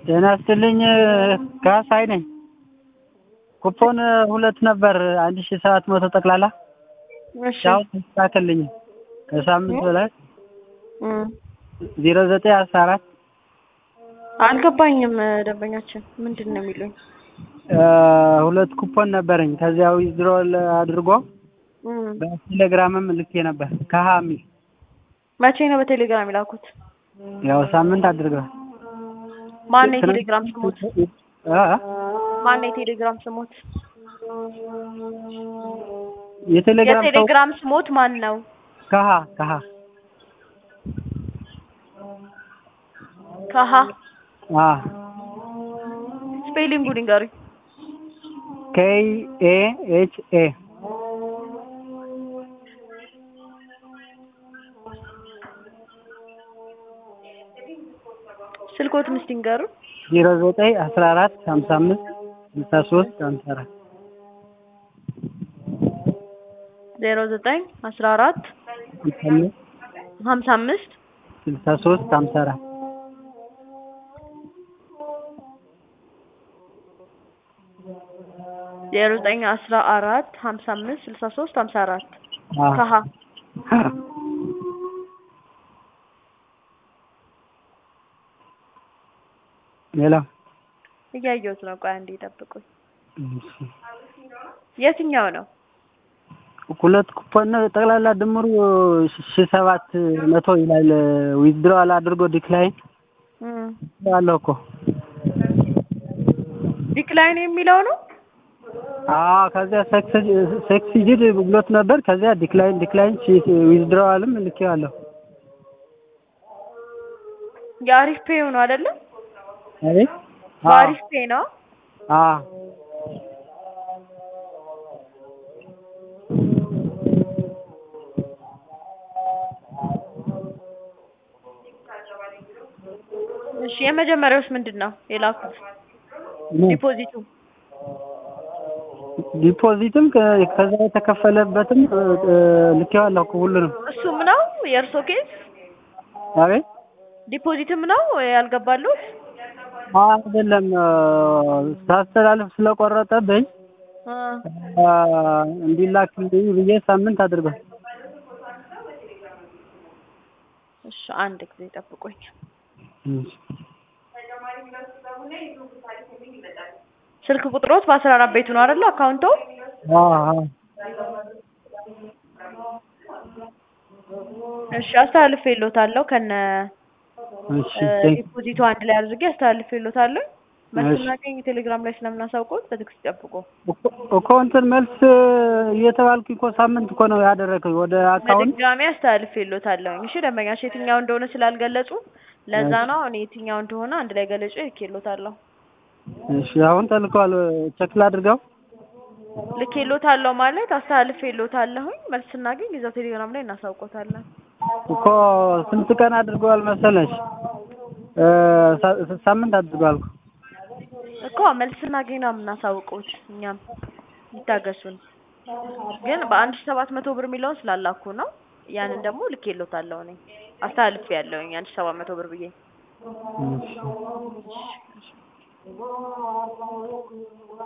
ጤና ይስጥልኝ ካሳይ ነኝ። ኩፖን ሁለት ነበር አንድ ሺህ ሰባት መቶ ጠቅላላ እሺ አሁን ተስተካከልልኝ ከሳምንት በላይ እም ዜሮ ዘጠኝ አስራ አራት አልገባኝም። ደንበኛችን ምንድን ነው የሚሉኝ? ሁለት ኩፖን ነበረኝ ከዚያ ዊዝድሮል አድርጎ እም በቴሌግራምም ልኬ ነበር ከሀ የሚል መቼ ነው በቴሌግራም የላኩት? ያው ሳምንት አድርገዋል። ማን ነው የቴሌግራም ስሞት? አ ማን ነው የቴሌግራም ስሞት? የቴሌግራም ሰው የቴሌግራም ስሞት ማን ነው? ከሀ ከሀ ከሀ አ ስፔሊንጉን ንገሩኝ። ኬይ ኤ ኤች ኤ ስልኮትን እስቲ ንገሩን። ዜሮ ዘጠኝ አስራ አራት ሀምሳ አምስት ስልሳ ሶስት ሀምሳ አራት ዜሮ ዘጠኝ አስራ አራት ሀምሳ አምስት ሀምሳ አምስት ስልሳ ሶስት ሀምሳ አራት ዜሮ ዘጠኝ አስራ አራት ሀምሳ አምስት ስልሳ ሶስት ሀምሳ አራት አ ከሀ ሌላ እያየሁት ነው። ቆይ አንዴ ጠብቁኝ። የትኛው ነው? ሁለት ኩፖን ነው ጠቅላላ ድምሩ ሺ ሰባት መቶ ይላል። ዊዝድሮዋል አድርጎ ዲክላይን እም አለው እኮ ዲክላይን የሚለው ነው። አዎ ከዚያ ሰክሲጅድ ብሎት ነበር። ከዚያ ዲክላይን ዲክላይን ዊዝድሮዋልም ልኬዋለሁ። የአሪፍ ፔ ነው አይደለ? አቤት በአሪፍ ፔ ነው። አዎ እሺ የመጀመሪያውስ ምንድን ነው የላኩት? ዲፖዚቱ ዲፖዚትም ከ- ከዛ የተከፈለበትም ልኬዋለሁ እኮ ሁሉንም። እሱም ነው የእርሶ ኬስ? አቤት ዲፖዚትም ነው ያልገባሉት? አይደለም ሳስተላልፍ ስለቆረጠብኝ እ አ፣ እንዲላክልኝ ብዬ ሳምንት አድርጓል። እሺ አንድ ጊዜ ጠብቆኝ። ስልክ ቁጥሮት በአስራ አራት ቤቱ ነው አይደለ? አካውንቶ አዎ አዎ እሺ አስተላልፌልዎታለሁ ከነ እሺ እ ቴንክ ዲፖዚቱ አንድ ላይ አድርጌ አስተላልፌልዎታለሁ። መልስ ስናገኝ ቴሌግራም ላይ ስለምናሳውቀው በትዕግስት ይጠብቁ። እኮ- እኮ እንትን መልስ እየተባልኩ እኮ ሳምንት እኮ ነው ያደረግኩኝ ወደ አካውንት በድጋሚ አስተላልፌልዎታለሁ። እሺ ደንበኛሽ የትኛው እንደሆነ ስላልገለጹ ለዛ ነው እኔ የትኛው እንደሆነ አንድ ላይ ገለጹ ልኬልዎታለሁ። እሺ አሁን ተልከዋል ቸክል አድርገው ልኬልዎታለሁ ማለት አስተላልፌልዎታለሁኝ። መልስ ስናገኝ እዛው ቴሌግራም ላይ እናሳውቆታለን። እኮ ስንት ቀን አድርገዋል መሰለሽ እ ሳ- ሳምንት አድርገዋል እኮ እኮ መልስ ስናገኝ ነው የምናሳውቁት። እኛም ይታገሱን። ግን በአንድ ሺህ ሰባት መቶ ብር የሚለውን ስላላኩ ነው። ያንን ደግሞ ልኬልዎታለሁ እኔ አስተላልፌያለሁኝ አንድ ሺህ ሰባት መቶ ብር ብዬ እሺ